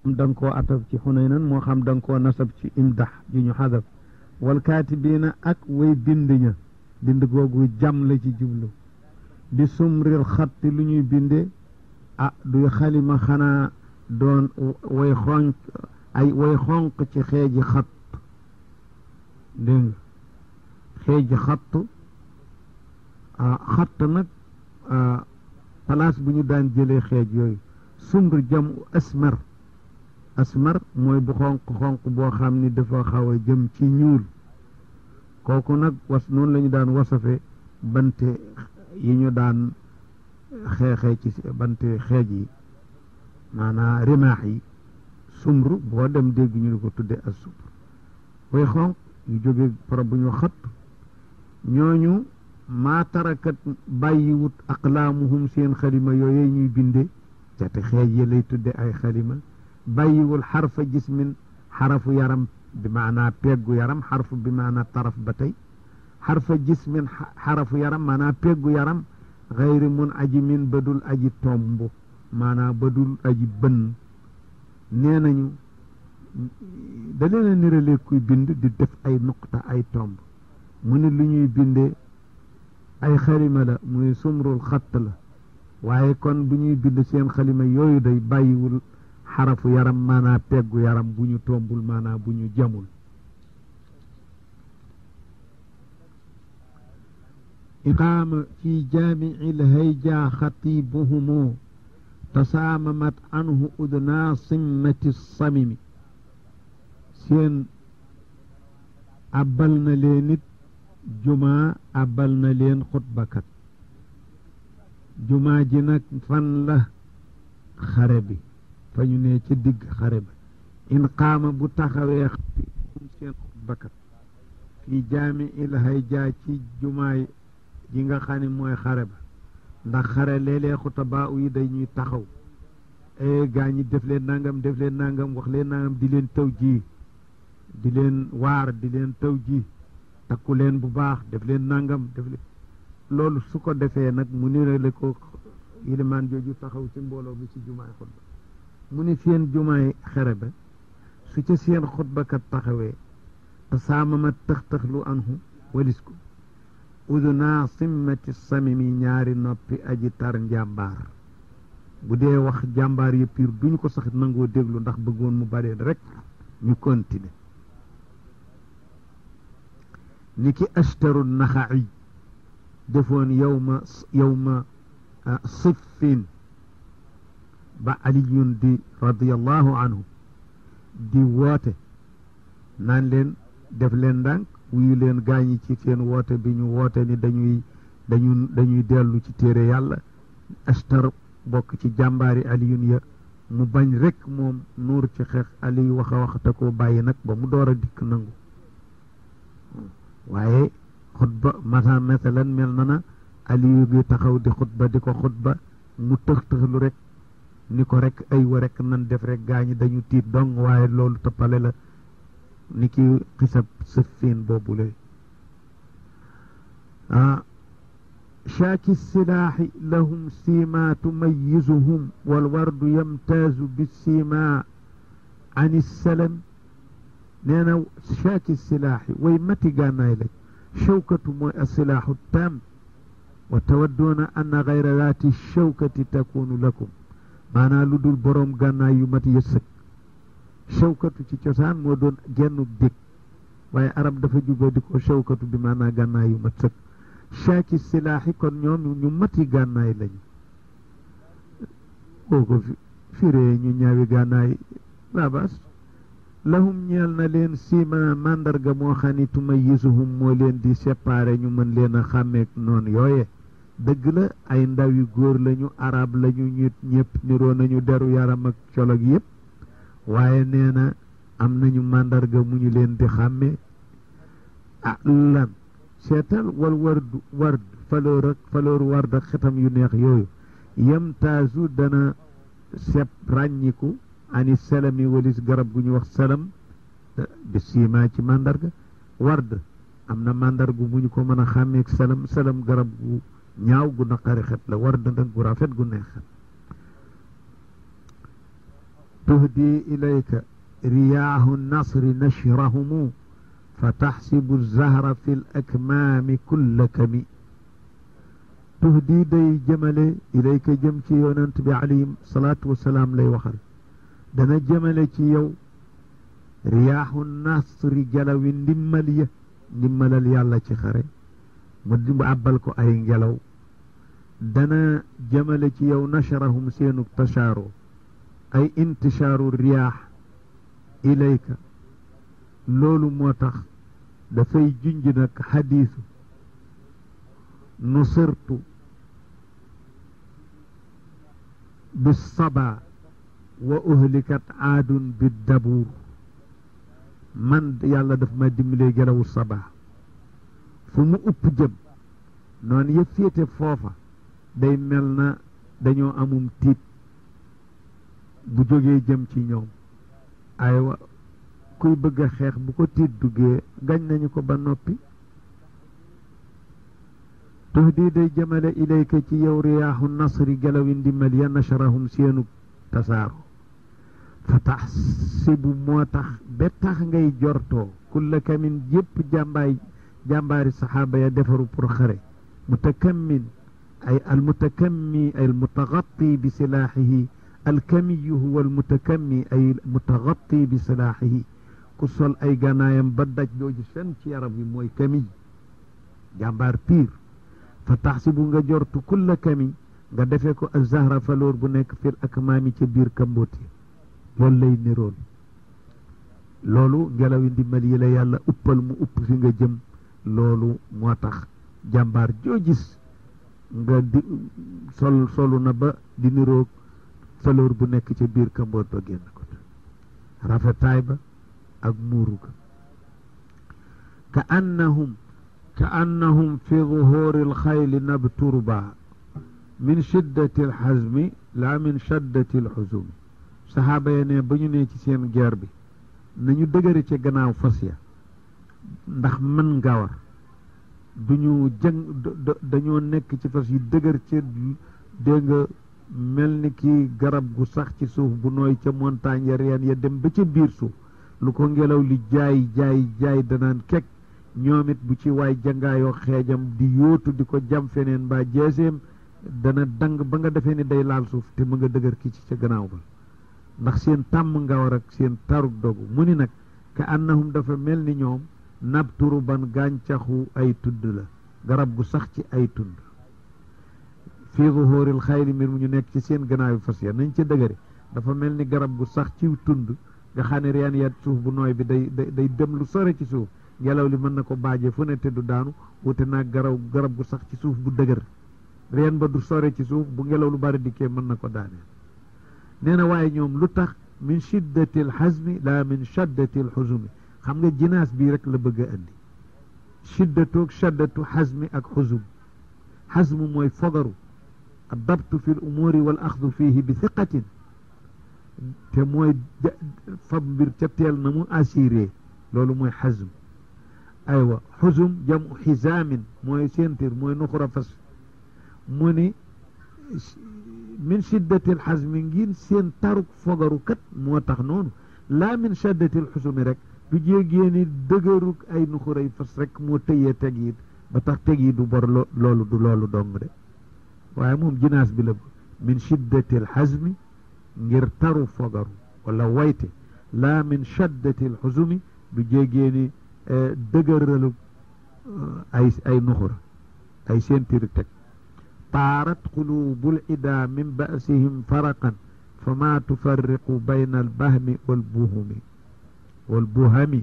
da nga koo ataf ci xunaynan moo xam da nga koo nasab ci imdax ji ñu xadaf wal kaatibiina ak way bind ña bind googu jam la ci jublu bi sumril xatti lu ñuy binde ah duy xalima xanaa doon way xonq ay way xonq ci xeeji xatt dégg nga xeeji xatt xatt nag place bu ñu daan jëlee xeej yooyu sumr jam asmar asmar mooy bu xonq xonq boo xam ni dafa xaw a jëm ci ñuul kooku nag was noonu la ñu daan wasafe bante yi ñu daan xeexee ci bante xeej yi maanaam rimaax yi sumru boo dem dégg ñu di ko tudde as sumr way xonq yu jóge para bu ñu xat ñooñu maa tarakat bàyyiwut aqlaamuhum seen xalima yooyu ñuy binde cati xeej yi lay tudde ay xalima bàyyiwul xarfa jismin xarafu yaram bi maanaa peggu yaram xarfu bi maanaa taraf ba tey xarfa jismin xarafu yaram maanaa peggu yaram xayri mun aji min badul aji tomb maanaa badul aji bënn nee nañu da leen a nirale kuy bind di def ay nuqta ay tomb mu ne lu ñuy binde ay xalima la muy sumrul xatt la waaye kon bu ñuy bind seen xalima yooyu day bàyyiwul xarafu yaram maanaa peggu yaram bu ñu tombul maanaa bu ñu jamul iqaama fi jaamici lhayja xatibuhumu tasaamamat anhu udnaa simmati samimi seen abbal na leen it jumaa abbal na leen xutbakat jumaa ji nag fan la xare bi fa ñu ne ci digg xare ba in qaama bu taxawee xatibum seen xutbakat fii jaami il hayja ci jumaay ji nga xam ne mooy xare ba ndax xare léeg-léeg xutabaa yi dañuy taxaw e gaa ñi def leen nangam def leen nangam wax leen nangam di leen taw ji di leen waar di leen taw ji takku leen bu baax def leen nangam def leen loolu su ko defee nag mu nirale ko ilimaan jooju taxaw ci mbooloo mi ci jumaay xutba mu ni seen jumaay xere ba su ca seen xutbakat taxawee te saamama tëx-tëxlu anhu walis ko udunaa simmati samimi ñaari noppi aji tar njàmbaar bu dee wax jàmbaar yëpp piir duñu ko sax nangoo déglu ndax bëggoon mu baree rek ñu continuer ni ki ashtaru naxaci defoon yowma yowma siffin ba aliyun di radiallahu anhu di woote naan leen def leen ndànk wuyu leen gaañi ci seen woote bi ñu woote ni dañuy dañu dañuy dellu ci téere yàlla ashtar bokk ci jàmbaari aliyun ya mu bañ rek moom nuur ci xeex aliyu wax a waxte koo bàyyi nag ba mu door a dikk nangu waaye xutba masa masalan mel na na aliyu gi taxaw di xutba di ko xutba mu tëx tëxlu rek ni ko rek ay wa rek nan def rek gaañi dañu tiit dong waaye loolu toppale la ni ki xisab sëffiin boobu la ah shaaki silaaxi lahum siima tumayizuhum walwardu yamtaazu bisiima an issalam nee na shaaki silaaxi way mati gànnaay lañ shawkatu mooy asilaaxu taam wa tawadduuna anna gayra daati shawkati takunu lakum maanaa lu dul boroom gànnaay yu mat yësëg shawkatu ci cosaan moo doon gennu dég waaye arab dafa juboo di ko shawkatu bi maanaa gànnaay yu mat sëg shaaki silaaxi kon ñoom ñu mati gànnaay lañu boo ko firee ñu ñaawi gànnaay laabas lahum ñeel na leen siima màndarga moo xam ni tumayisuhum moo leen di séparé ñu mën leen a xàmmeek noonu yooye dëgg la ay ndaw yu góor lañu arab lañu ñu ñëpp niroo nañu deru yaram ak colog yëpp waaye nee na am nañu màndarga mu ñu leen di xàmme ah lan seetal wal wardu ward faloor ak faloor ward ak xetam yu neex yooyu yemtaasu dana sepp ràññiku ani salami walis garab gu ñu wax salam bi siimaa ci màndarga ward am na màndargu mu ñu ko mën a xàmmeek salam salam garab gu ñaaw gu naqari xet la ward nag gu rafet gu neex xet tuhdi ilayka riyaahu nasri nashrahumu fa taxsibu zahra fi l akmaami kulla kami tuhdi day jëmale ilayka jëm ci yonent bi alayhi salaatu wasalaam lay waxal dana jëmale ci yow riyaahu nasri jalawi ndimmal ya ndimmalal yàlla ci xare mu di àbbal ko ay ngelaw dana jëmale ci yow nasharahum seenu tashaaro ay intishaaru riyaax ilayka loolu moo tax dafay junj nag xadiisu nusirtu bisaba wa uhlikat aadun biddabuur man yàlla daf ma dimbalee gelawu saba fu mu upp jëm noonu yëpp féete foofa day mel na dañoo amum tiit bu jógee jëm ci ñoom aywa kuy bëgg a xeex bu ko tiit duggee gañ nañu ko ba noppi tuhdi day jëmale ilayka ci yow riyaaxu nasri gelawi ndimbal ya nasharahum seenu tasaaro fa taxsibu moo tax ba tax ngay jortoo kulla kamin yépp jàmbaay jàmbaari saxaaba ya defaru pour xare mutakammin ay almutakammi ay almutagatti bi silaaxihi alkamiyu huwa almutakammi ay mutagatti bi silaaxihi ku sol ay gànnaayam ba daj doo gis fenn ci yaram wi mooy kamiy jàmbaar piir fa taxsibu nga jortu kulla kami nga defee ko azahra faloor bu nekk fil akmaami ca biir kambooti loolu lay niroon loolu ngelawi ndimbal yi la yàlla uppal mu upp fi nga jëm loolu moo tax jàmbaar joo gis nga di sol solu na ba di niroog faloor bu nekk ca biir kamboot ba génn ko rafetaay ba ak muuru ga ka annahum ka annahum fi zuhuri alxayli nabturba min shiddati alxazmi la min shaddati alxuzumi saxaaba ya ne ba ñu ne ci seen guerre bi nañu dëgëre ca gannaaw fas ya ndax mën nga war duñu jëng dañoo nekk ci fas yi dëgër ca dégg nga mel ni ki garab gu sax ci suuf bu nooy ca montagne ya reen ya dem ba ca biir suuf lu ko ngelaw li jaay jaay jaay danaan kekk ñoom it bu ci waay jangaayoo xeejam di yóotu di ko jam feneen mbaa jeeseem dana dang ba nga defee ni day laal suuf te mu nga dëgër ki ci ca gannaaw ba ndax seen tàmm nga war ak seen taruk dogu mu ni nag ka annahum dafa mel ni ñoom nabturu ban gàncaxu ay tudd la garab gu sax ci ay tund fii zuhuril xayli mbir mu ñu nekk ci seen gannaaw fas ya nañ ca dëgëre dafa mel ni garab gu sax ci tund nga xam ne reen ya suuf bu nooy bi day day dem lu sore ci suuf ngelaw li mën na ko baaje fu ne te du daanu wute naag garaw garab gu sax ci suuf bu dëgër reen ba du sore ci suuf bu ngelaw lu bari dikkee mën na ko daaneel nee na waaye ñoom lu tax min shiddati al xasmi la min shaddati al xusumi xam nga jinaas bii rek la bëgg a indi shiddatoog shaddatu xasmi ak xusum xasmu mooy fogaru addabtu fi l umuuri wal axdu fihi bi thiqatin te mooy fab mbir ca teel na mu assuré loolu mooy xasm aywa xusum jamu xisaamin mooy sentir mooy nuxura fas mu ni min shiddatil xasmi ngir seen taruk fogaru kat moo tax noonu laa min shiddatil xusumi rek du jéegée ni dëgëruk ay nuxuray fas rek moo tëyee teg yi ba tax teg yi du bor loolu du loolu dong de waaye moom jinaas bi la min shiddatil xasmi ngir taru fogaru wala wayte laa min shaddatil xusumi du jéegée ni dëgëralu ay ay nuxura ay seentiri teg taarat qulubul ida min basihim faraqan fa ma tufarriqu bayna albahmi walbuhumi walbuhami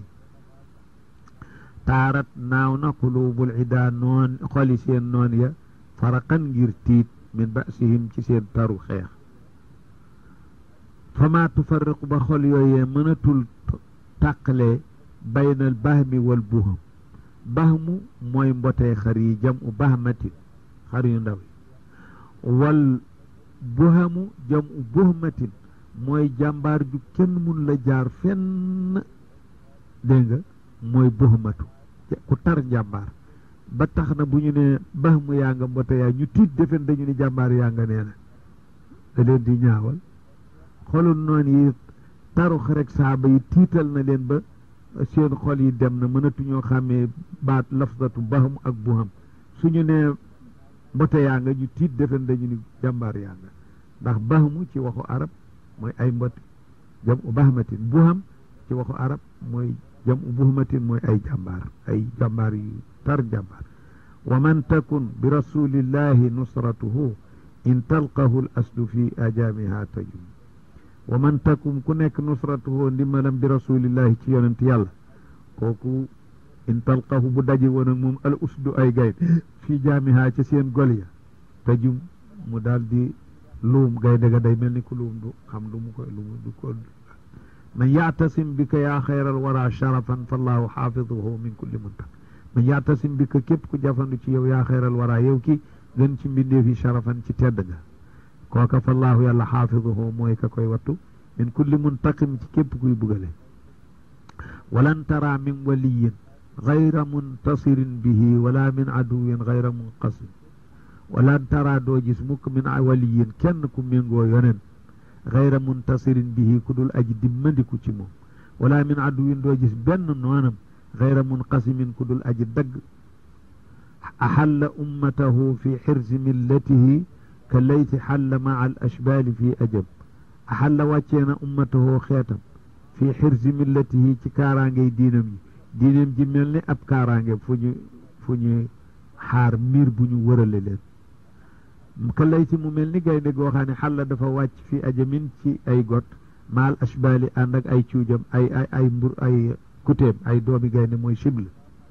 taarat naaw na qulubul ida noon xoli seen noon ya faraqan ngir tiit min basihim ci seen taru xeex fa ma tufarriqu ba xol yooyee mënatul tàqale bayna albahmi walbuhum bahmu mooy mbotee xar yi jam u bahmatin xar yu ndaw yi wal buhamu jam u buhmatin mooy jàmbaar ju kenn mun la jaar fenn dégg nga mooy buhmatu ku tar njàmbaar ba tax na bu ñu ne bahmu yaa nga mbote yaa ñu tiit defen dañu ne jàmbaar yaa nga nee na da leen di ñaawal xolul noonu yi taru rek saaba yi tiital na leen ba seen xol yi dem na mënatuñoo xàmmee baat lafzatu baham ak buham suñu nee mbote yaa nga ñu tiit defen dañu ni jàmbaar yaa nga ndax bahmu ci waxu arab mooy ay mbote jam u bahmatin buham ci waxu arab mooy jam u buhmatin mooy ay jàmbaar ay jàmbaar yu tar jàmbaar wa man takun bi rasulillahi nusratuhu in talqahu l aslu fi ajamiha tajum wa man takum ku nekk nusratuhu ndimbalam bi rasulillahi ci yonent yàlla kooku in talqahu bu daje woon ak moom al usdu ay gaynde fii jaamiha ci seen gol ya tajum mu daal di luum gaynde ga day mel ni ku luum du xam lu mu koy lu mu du ko man yaatasim bika yaa xayral wara sharafan fallahu xaafiduhu min kulli muntaq man yaatasim bika képp ku jafandu ci yow yaa xayral wara yow ki gën ci mbindeef yi sharafan ci tedd nga kooka fallahu yàlla xaafiduhu mooy ka koy wattu min kulli muntaqim ci képp kuy bugale walan tara min waliyin gayra muntasirin bihi wala min aduwin gayra munqasim walan tara doo gis mukk min waliyin kenn ku méngoo yonen gayra muntasirin bihi ku dul aji dimmandiku ci moom wala min aduwin doo gis benn noonam gayra munqasimin ku dul aji dagg axalla ummatahu fi xirsi millatihi ka layti xalla maa al ashbaali fi ajab axalla wàccee na ummatahu xeetam fi xirsi millatihi ci kaaraangey diinam yi diinam ji mel ni ab kaaraange fu ñu fu ñu xaar miir bu ñu wërale leen ka layti mu mel ni gaynde goo xam ne xalla dafa wàcc fi ajamin ci ay got maal ashbaali ànd ak ay cuujam ay ay ay mbur ay kutéem ay doomi gaynde mooy cible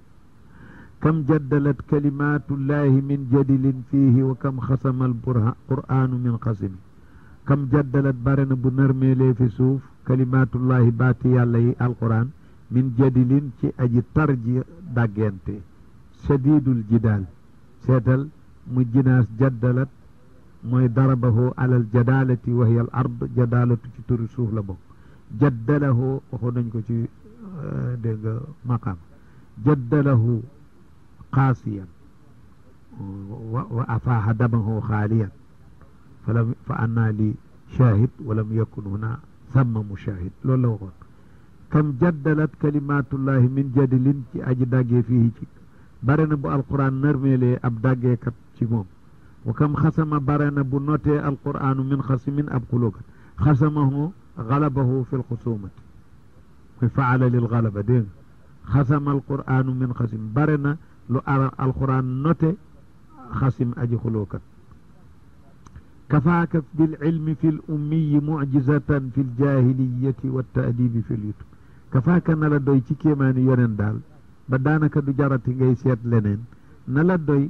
kam jaddalat kalimatullahi min jadilin fiihi wa kam xasama alqur'anu min xasimi kam jaddalat bare na bu narmeelee fi suuf kalimatullahi baati yàlla yi alquran min jadilin ci aji tarji dàggente shadidul jidaal seetal mu jinaas jaddalat mooy darabahu alal jadalati wa hiya al ard jadalatu ci turi suuf la bokk jaddalahu waxoon nañ ko ci dégg nga maqaam jaddalahu qaasiyan wa afaaha damahu xaaliyan falam fa annaa li shahid walam yakun huna samma mushahid loolu la waxoon kam jaddalat kalimatullahi min jadilin ci aji daggee fii ci bare na bu alquran nërmeelee ab daggeekat ci moom wa kam xasama bare na bu notee alquranu min xasimin ab xulóokat xasamahu galabahu fi lxusumati muy faala lil galaba dégg nga xasama alquranu min xasim bare na lu ara alquran note xasim aji xulóokat kafaaka bilcilmi fi l ummiyi mucjizatan fi ljahiliyati waltaadibi fi lyutub kafaaka na la doy ci kéemaani yonen daal ba daanaka du jarati ngay seet leneen na la doy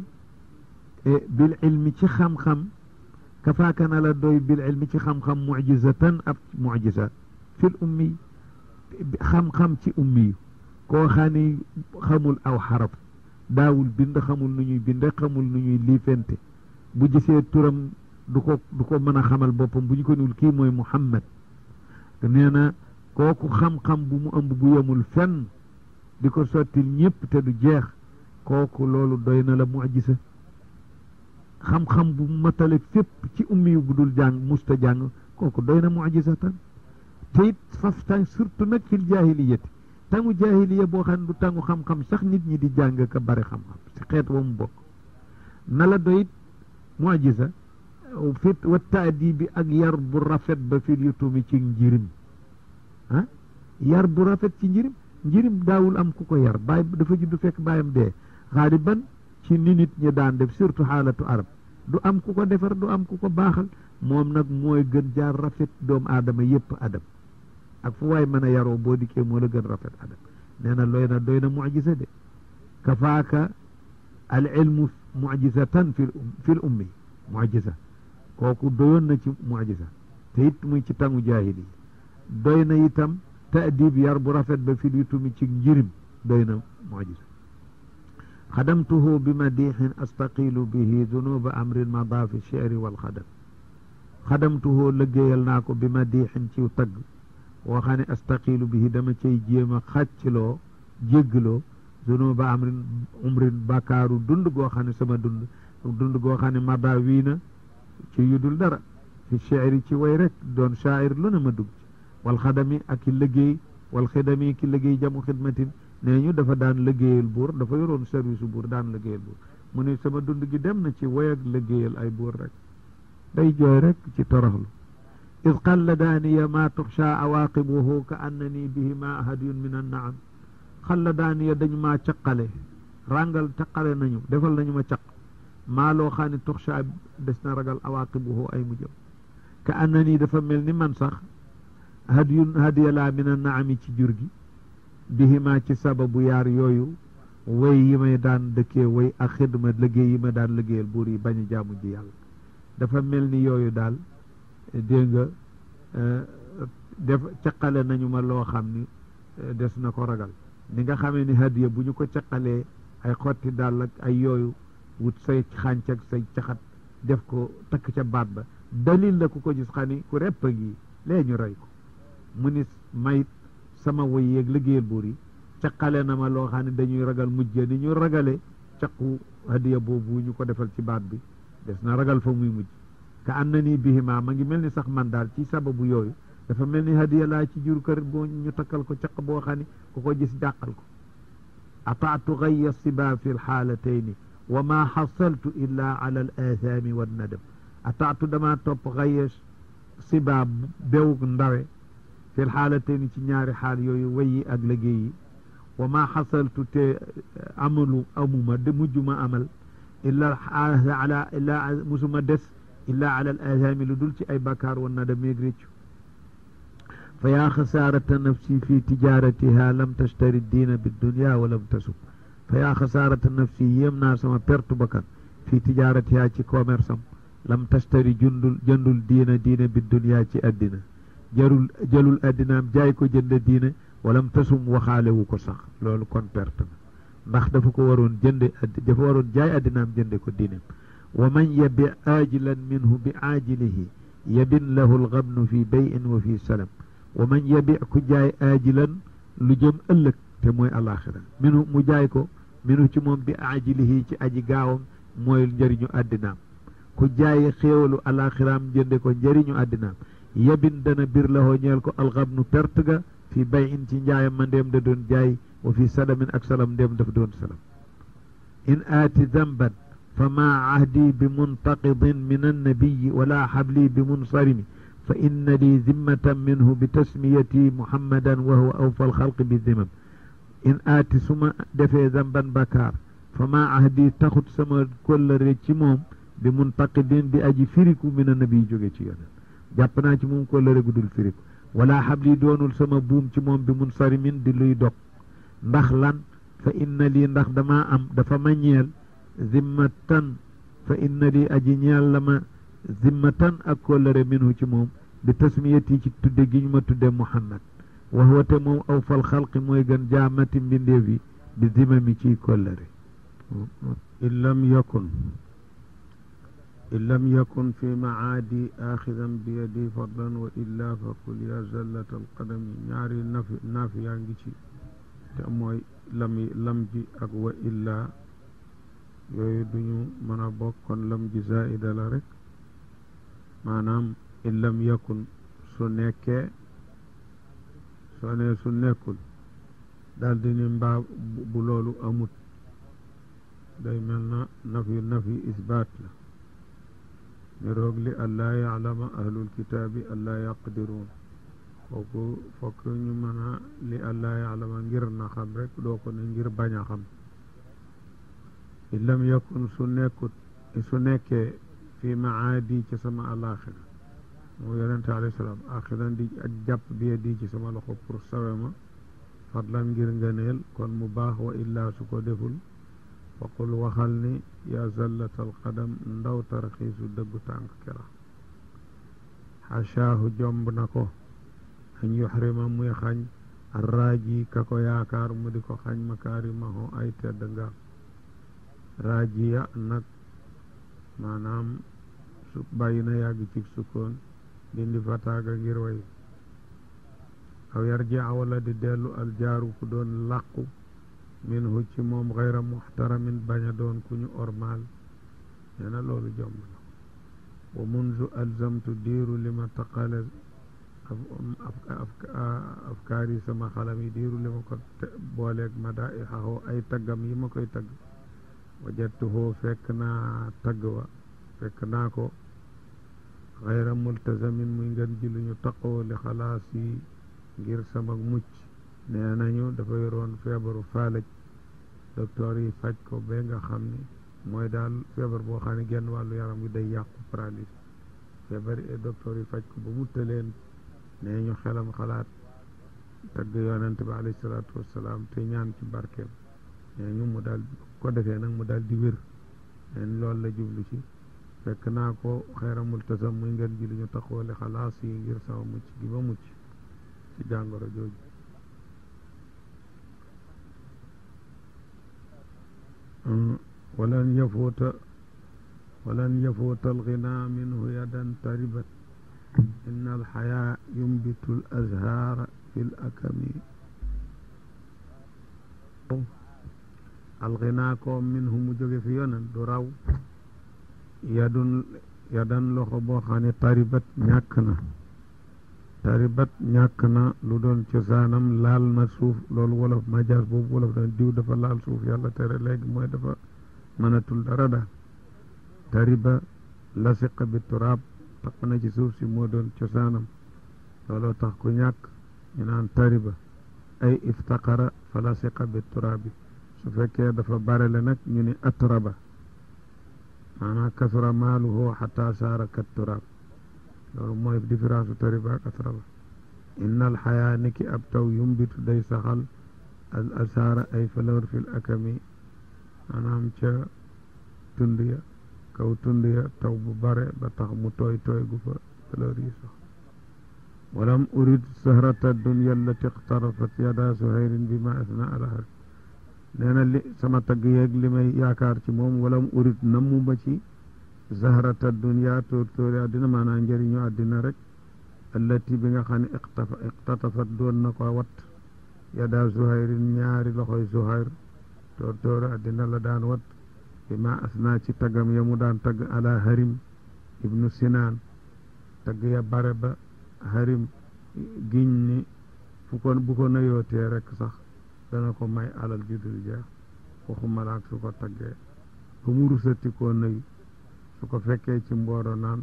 bil ilmi ci xam-xam kafaaka na la doy bil ilmi ci xam-xam mucjizatan ab mucjiza fi l ummi xam-xam ci ummi yu koo xam ni xamul aw xaraf daawul bind xamul nu ñuy binde xamul nu ñuy liifente bu gisee turam du ko du ko mën a xamal boppam bu ñu ko niwul kii mooy Muhammad nee na kooku xam-xam bu mu ëmb bu yemul fenn di ko sottil ñëpp te du jeex kooku loolu doy na la mucjisa xam-xam bu matale fépp ci ummi yu bu dul jàng musta jàng kooku doy na mucjisatan te it faf tàng surtout nag fil jaahiliyati tangu jaahiliya boo xam ne du tangu xam-xam sax nit ñi di jàng ka bari xam-xam si xeet wa mu bokk na la doy it mucjisa fit wa taadibi ak yar bu rafet ba fil yutumi ci njirim ah yar bu rafet ci njirim njirim daawul am ku ko yar baay dafa juddu fekk baayam dee xaaliban ci ni nit ñi daan def surtout xaalatu arab du am ku ko defar du am ku ko baaxal moom nag mooy gën jaar rafet doomu aadama yépp adam ak fu waay mën a yaroo boo dikkee moo la gën rafet adam nee na looy na doy na mucjisa de kafaaka al ilmu mucjisatan fi fil ummi mucjisa kooku doyoon na ci mucjisa te it muy ci tangu jaahili doy na itam taadib yar bu rafet ba fil yutumi ci njirim doy na mucjisa xadamtuhu bi madixin astaqilu bihi dunuba amrin mada fi cheri walxadam xadamtuhu liggéeyal naa ko bi madixin ci tagg woo xam ne astaqilu bihi dama cay jéem a xàccloo jéggloo dunuba amrin umrin bakaaru dund goo xam ne sama dund dund goo xam ne mada wii na ci yudul dara fi cheri ci way rek doon shaa'ir lu ne ma dugg wal xadami ak ki liggéey wal xidami ki liggéey jamu xidmatin nee ñu dafa daan liggéeyal buur dafa yoroon service buur daan liggéeyal buur mu ne sama dund gi dem na ci woy ak liggéeyal ay buur rek day jooy rek ci toroxlu id xalladaaniya ma tuxsha awaqibuhu ka annani bihima hadiyun min annaam xalladaaniya dañu maa caqale ràngal caqale nañu defal nañu ma caq maa loo xam ne tuxsha des na ragal awaqibuhu ay mujjam ka annani dafa mel ni man sax hadiyun hadiya laa min annaami ci jur gi bihima ci sababu yaar yooyu way yi may daan dëkkee way ak xidma liggéey yi ma daan liggéeyal buur yi bañ a jaamu ji yàlla dafa mel ni yooyu daal dégg nga def caqale nañu ma loo xam ni des na ko ragal ni nga xamee ni hadiya bu ñu ko caqalee ay xotti daal ak ay yooyu wut say xànc ak say caxat def ko takk ca baat ba dalil la ku ko gis xam ni ku repp gi lee ñu rey ko mu ni mayit sama woy yeeg liggéeyal buur yi caqale na ma loo xam ne dañuy ragal mujj ni ñu ragale caqu hadiya boobu ñu ko defal ci baat bi des na ragal fa muy mujj ka am na nii bihima ma ngi mel ni sax man daal ci sababu yooyu dafa mel ni hadiya laa ci jur kër boo ñu takkal ko caq boo xam ne ku ko gis jàqal ko ataatu gaya siba fi lxaalatayni wa ma xasaltu illa ala al athami wa nadam ataatu dama topp gaya siba bewug ndawe fi lxaalatayni ci ñaari xaal yooyu wayi ak liggéey yi wa ma xasaltu te amalu amuma de mujjuma amal illa ala illa musuma des illa ala al athami lu dul ci ay bakkaar wa nadam meeg réccu fa yaa xasaarata nafsi fi tijaratiha lam tashtari diina biddunia wa lam tasub fa yaa xasaarata nafsi yéem naa sama perte bakkan fi tijaratiha ci commerce am lam tashtari jundul jëndul diina diina biddunia ci addina jarul jëlul addinaam jaay ko jënd diina walam tasum waxaalewu ko sax loolu kon perte na ndax dafa ko waroon jënde dafa waroon jaay addinaam jënde ko diineem wa man yabi aajilan minhu bi aajilihi yabin lahu algabnu fi bayin wa fi salam wa man yabi ku jaay aajilan lu jëm ëllëg te mooy alaxira minu mu jaay ko minu ci moom bi aajilihi ci aji gaawam mooy njëriñu àddinaam ku jaay xéewalu alaxiraam jënde ko njëriñu àddinaam yabin dana bir lahoo ñeel ko alxabnu perte ga fi bay in ci njaayam ma ndéem da doon jaay wa fi salamin ak salam ndéem dafa doon salam in aati zamban fa maa ahdi bi muntaqidin min annabiyi wala xabli bi munsarimi fa inna li zimmatan minhu bi tasmiyati muhammadan wa huwa awfa alxalqi bi zimam in aati su ma defee zamban bakaar fa maa ahdi taxut sama kóllëre ci moom bi muntaqidin di aji firiku min annabi jóge ci yonen jàpp naa ci moom kóllëre gu dul firiku wala xabli doonul sama buum ci moom bi munsarimin di luy dog ndax lan fa inna lii ndax damaa am dafa ma ñeel zimmatan fa inna lii aji ñeel la ma zimmatan ak kóllëre minhu ci moom bi tasmiyati ci tudde gi ñu ma tudde muhammad wa huwa te moom aw fal xalqi mooy gën jaamati mbindeef yi bi zimami ciy kóllëre in lam yakun in lam yakun fi maadi axidan bi yadi fadlan wa illa fa kul ya zallat alqadami ñaari nafi nafi yaa ngi ci te mooy lam lam ji ak wa illa yooyu duñu mën a bokk kon lam ji zaida la rek maanaam in lam yakun su nekkee soo ne su nekkul daal di ni mbaa bu loolu amut day mel na nafi nafi isbaat la niroog li allaa yaalama ahlul kitaabi allaa yaqdiruun kooku fokk ñu mën a li allaa yaalama ngir na xam rek doo ko ne ngir bañ a xam in lam yakun su nekkut su nekkee fi maadi ci sama alaxira moo yonente alayhi salaam axiran di ak jàpp bi di ci sama loxo pour sawe ma fadlan ngir ngëneel kon mu baax wa illaa su ko deful faqul waxal ni yaa zallatal qadam ndaw tarxiisu dëggu tànk kera xashaahu jomb na ko an yuxrima muy xañ arraaji ka ko yaakaar mu di ko xañ makaarimahu ay tedd nga raajiya nag maanaam su bàyyi na yàgg ci sukkoon dindi fataaga ngir way aw yarjia wala di dellu aljaaru ku doon làqu minhu ci moom xayra muxtaramin bañ a doon ku ñu ormaal nee na loolu jomb na wa munzu alzamtu diiru li ma taqale afkaar yi sama xalam yi diiru li ma ko booleeg ma daa i xaxoo ay taggam yi ma koy tagg wajattuhoo fekk naa tagg wa fekk naa ko xayra multazamin muy ngeen ji lu ñu taqoo li xalaas yi ngir sama mucc nee nañu dafa yoroon feebaru faalaj docteur yi faj ko ba nga xam ni mooy daal feebar boo xam ne genn wàllu yaram wi day yàqu paralysie feebar yi docteur yi faj ko ba mu tëleen nee ñu xelam xalaat tagg yonent bi alayhi salaatu wassalaam te ñaan ci barkeem nee ñu mu daal ko defee nag mu daal di wér neen loolu la jublu ci fekk naa ko xayra multasam muy ngeen ji lu ñu taxoole xalaas yi ngir sama mucc gi ba mucc ci jàngoro jooju walan yafuuta walan yafuuta alxinaa minhu yadan taribat inna alxayaa yumbitu al azhaara fi l akami alxinaa ko minhu mu jóge fi yonen du raw yadun yadan loxo boo xam ne taribat ñàkk na taribat ñàkk na lu doon cosaanam laal na suuf loolu wolof majaas boobu wolof dana diw dafa laal suuf yàlla tere léegi mooy dafa mënatul dara daal tariba lasiqa bi turaab tax na ci suuf si moo doon cosaanam looloo tax ku ñàkk ñu naan tariba ay iftaqara fa lasiqa bi turaabi su fekkee dafa barele nag ñu ni atraba maanaam kasura maaluhu xata saara kat turaab loolu mooy différence u tariba ak atraba inna alxayaa niki ab taw yumbitu day saxal al asaara ay fleur fil akami maanaam ca tund ya kaw tund ya taw bu bare ba tax mu tooy tooy gu fa fleur yi sax walam urid sahrata dunya allati iqtarafat yada suhayrin bi ma asna alahar nee na li sama tagg yeeg li may yaakaar ci moom walam urid namu ba ci zahrata dunya tóor tóori àddina maanaam njëriñu àddina rek allati bi nga xam ne iqtafa iqtatafat doon na ko wat yada zuhayrin ñaari loxoy zuhayr tóor tóori àddina la daan wat bi ma asna ci taggam ya mu daan tagg ala harim ibnu sinaan tagg ya bare ba harim giñ ni fu ko bu ko nayootee rek sax dana ko may alal ju dul jeex waxuma laak su ko taggee ba mu rusati koo nëyu su ko fekkee ci mbooro naan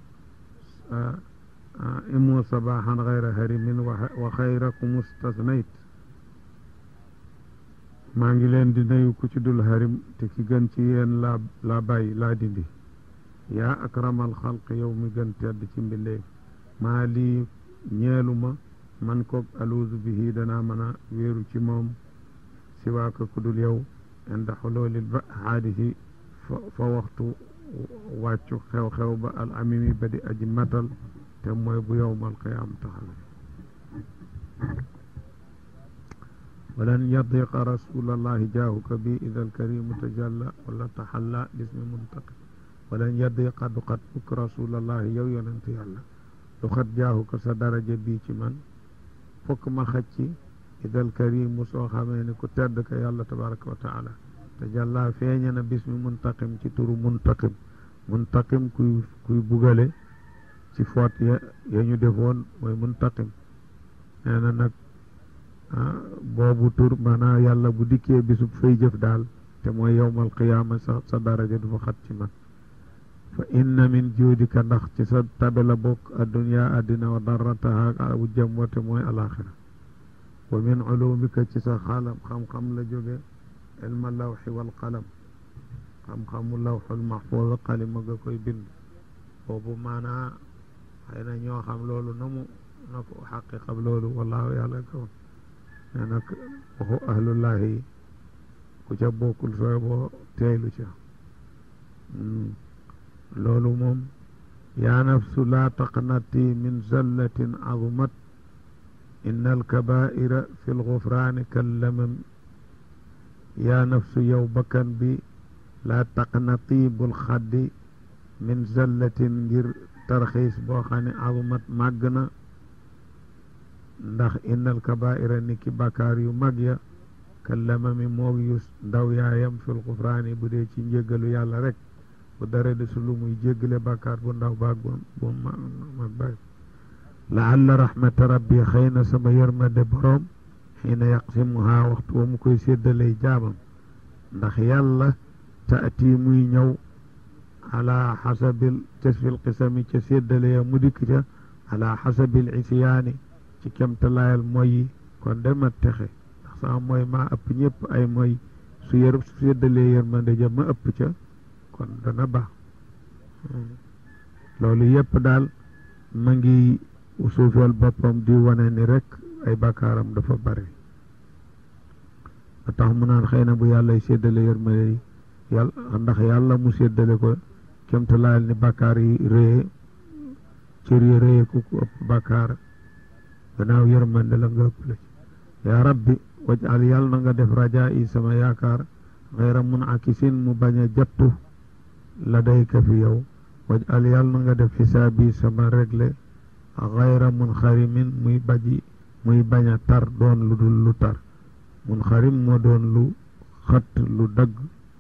imu sabaxan xayra harimin wa xayrakum ustasnayt maa ngi leen di nuyu ku ci dul harim te ki gën ci yéen laa laa bàyyi laa dindi yaa akramal xalq yow mi gën tedd ci mbindeef maa lii ñeeluma man koog aluuzu bihi danaa mën a wéeru ci moom si waa ko ku dul yow inda xuloolil ba xaadisi fa waxtu wàccu xew-xew ba al amimi ba di aji matal te mooy bu yowmal qiyaam taxawe walan yadiqa rasulallahi jaahuka bi ida alkarimu tajalla wala taxalla bismi muntaqim walan yadiqa du xat mukk rasulallahi yow yonent yàlla du xat jaahuka sa daraja bii ci man fokk ma xacci ida alkarimu soo xamee ni ku tedd ka yàlla tabaraka wa taala tajalla feeña na bismi muntaqim ci turu muntaqim muntaqim kuy kuy bugale ci foot ya ya ñu defoon mooy muntaqim nee na nag boobu tur maanaa yàlla bu dikkee bisub fay jëf daal te mooy yowmal qiyaama sa sa daraja du fa xat ci man fa inna min juudika ndax ci sa tabe la bokk adduniya addina wa darrataha ak wu jëm wate mooy alaxira wa min ulumika ci sa xalam xam-xam la jóge ilma lawxi wal qalam xam-xamu lawxul maxfuuz xalima nga koy bind boobu maanaa xëy na ñoo xam loolu na mu na ko xaqiqab loolu wallaahu yàlla kaw ne nag waxu ahlullahi ku ca bokkul sooy boo teeylu ca loolu moom yaa nafsu laa taqnati min zallatin azumat inna alkabaira fi lgufraani kallamam yaa nafsu yow bakkan bi laa taqnati bul xaddi min zallatin ngir tarxiis boo xam ne azumat màgg na ndax innal kabaira ni ki bàkkaar yu mag ya kallama mi moog yu ndaw yaayam fil xufraani bu dee ci njéggalu yàlla rek bu dara de su lu muy jéggale bàkkaar bu ndaw baag bu bu mag baag laalla rahmata rabbi xëy na sama yërmande boroom xiina yaqsimuha waxtu wa mu koy séddalay jaamam ndax yàlla taati muy ñëw ala xasabil ca fil qisami ca séddale ya mu dikk ca ala xasabil isyaani ci kemtalaayal mooy yi kon dema texe ndax sama mooy maa ëpp ñëpp ay mooy su yër su séddalee yërmande ja ma ëpp ca kon dana baax loolu yëpp daal ma ngi suufeel boppam di wane ni rek ay bakkaaram dafa bari a tax mu naan xëy na bu yàlla séddale yërmande yi yàlla ndax yàlla mu séddale ko kemtalaayal ni bakkaar yi réye cër yi réye ku ku ëpp bakkaar gannaaw yërmande la nga ëpp la ci yaa rabbi wajal yàlla na nga def rajaa yi sama yaakaar xayra mun akisin mu bañ a jattu la dayka fi yow wajal yàlla na nga def xisaabi sama réglé xayra mun xarimin muy baji muy bañ a tar doon lu dul lu tar mun xarim moo doon lu xët lu dagg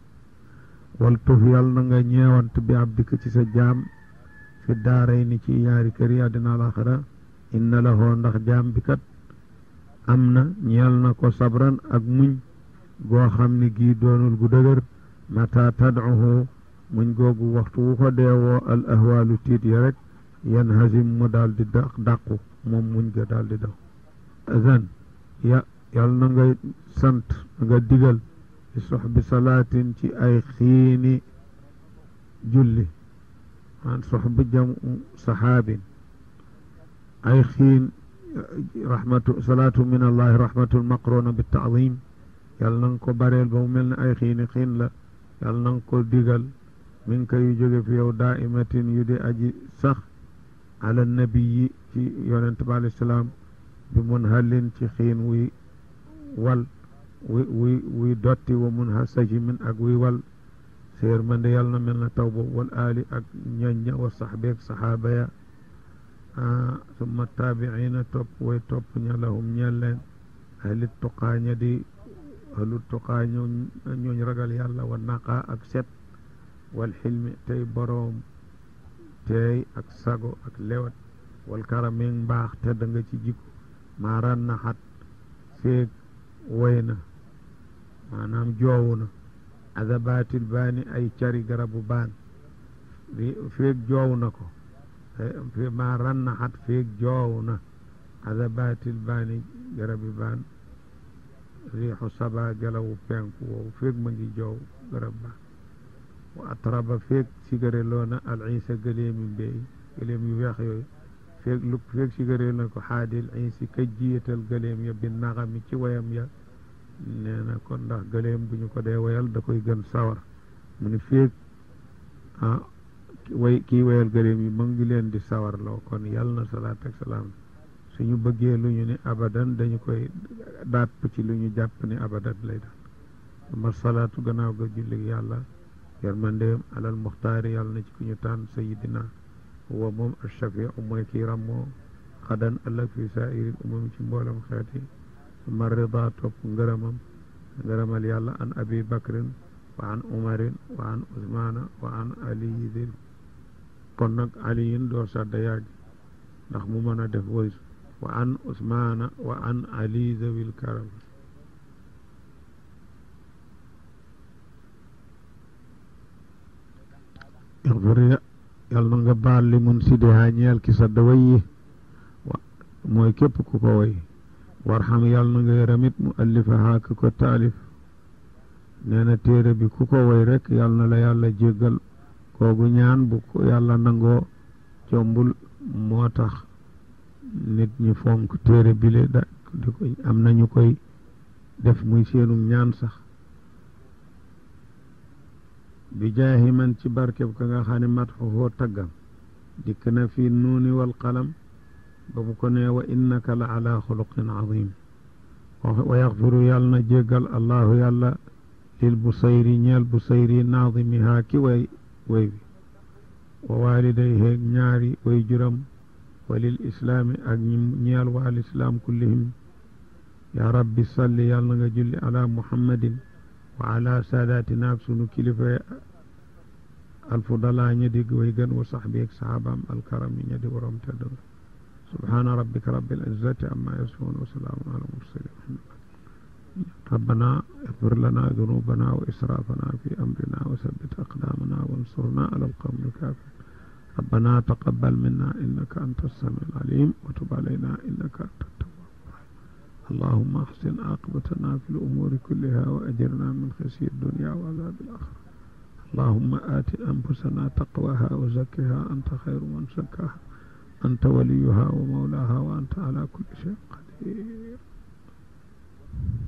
wal tuf yàlla na nga ñeewant bi abdika ci sa jaam fi daaray ni ci ñaari kër yi àddina alaxira inna lahu ndax jaam bi kat am na ñeel na ko sabran ak muñ goo xam ni gii doonul gu dëgër mata tadcuhu muñ googu waxtu wu ko deewoo al ahwaalu tiit ya rek yan hasim mu daal di daq dàqu moom muñ ga daal di daw azan ya yal na nga sant nga digal bi soxbi salaatin ci ay xiini julli an soxbi jamu saxaabin ay xiin rahmatu salaatu min allahi rahmatul maqruna bi taadim yàlla na nga ko bareel ba mu mel ne ay xiini xiin la yàlla na nga ko digal min ka yu jóge fi yow daimatin yu di aji sax ala nabiyi ci yonent bi alayhi salaam bi mun halin ci xiin wuy wal wuy wuy wuy dotti wa mun ha saji min ak wuy wal séer man de yàlla na mel na taw boobu wal aali ak ñoñña wa saxbeeg saxaaba ya summa taabiina topp way topp ña lahum ñeel leen ahli tuqaa ña di ahlu tuqaa ñooñ ragal yàlla wa naqaa ak set wal xilmi tey boroom teey ak sago ak lewat wal karameeg mbaax te da nga ci jikko maaran na xat feeg woy na maanaam joowu na adabatil baani ay cari garabu baan feeg joow na ko fi ma rannaxat feeg joow na adabatil baani garabi baan riixu saba gelawu penku woowu feeg ma ngi joow garab baan wa atraba feeg sigare loona al isa gëleemi mbéy gëleem yu weex yooyu feeg lu feeg sigare na ko xaadil isi ka jiyatal gëleem ya bi naxami ci wayam ya nee na kon ndax gëleem bu ñu ko dee wayal da koy gën sawar mu ni feeg ah way kii wayal gëléem yi mu ngi leen di sawarloo kon yàlla na salaat ak salaam suñu bëggee lu ñu ne abadan dañu koy daat ci lu ñu jàpp ni abadan lay doon ma salaatu gannaaw ga julli yàlla yërmandeem alal muxtaari yàlla na ci ku ñu tànn sayidina huwa moom achafiu mooy kii rammoo xadan ëllëg fi saairil umam ci mboolam xeeti ma rida topp ngërëmam ngërëmal yàlla an abi bakrin wa an umarin wa an usmana wa an aliyin kon nag aliyin doo sadda yàgg ndax mu mën a def woy wa an usmana wa an ali zawil karam ixfir yàlla na nga baal li mun sidiha ñeel ki sadda way yi mooy képp ku ko way warxam yàlla na nga yaramit mu allifaha ki ko taalif nee na téere bi ku ko way rek yàlla na la yàlla jéggal koogu ñaan bu ko yàlla nangoo combul moo tax nit ñi fonk téere bi le da di ko am nañu koy def muy seenum ñaan sax bi jaahi man ci barkeb ka nga xam ne mat xoo taggam dikk na fi nuuni wal qalam ba mu ko nee wa innaka la ala xuluqin azim wa yaxfiru yàlla na jéggal allahu yàlla lil busayri ñeel busayri naadimihaa ki way way bi wa waalidayhi ñaari way juram wa lil islaami ak ñi ñeel waa lislaam kullihim yaa rabbi salli yàlla na nga julli ala muhammadin wa ala saadatina ak sunu kilifa alfudala ña dig way gën wa saxbi ak saxaabaam alkaram yi ña di borom tedd subhaana rabbika rabbil izzati amma yasifuun wa salaamun ala mursalin ربنا اغفر لنا ذنوبنا وإسرافنا في أمرنا وثبت أقدامنا وانصرنا على القوم الكافرين ربنا تقبل منا إنك أنت السميع العليم وتب علينا إنك أنت التواب الرحيم اللهم أحسن عاقبتنا في الأمور كلها وأجرنا من خزي الدنيا وعذاب الآخرة اللهم آت أنفسنا تقواها وزكها أنت خير من زكاها أنت وليها ومولاها وأنت على كل شيء قدير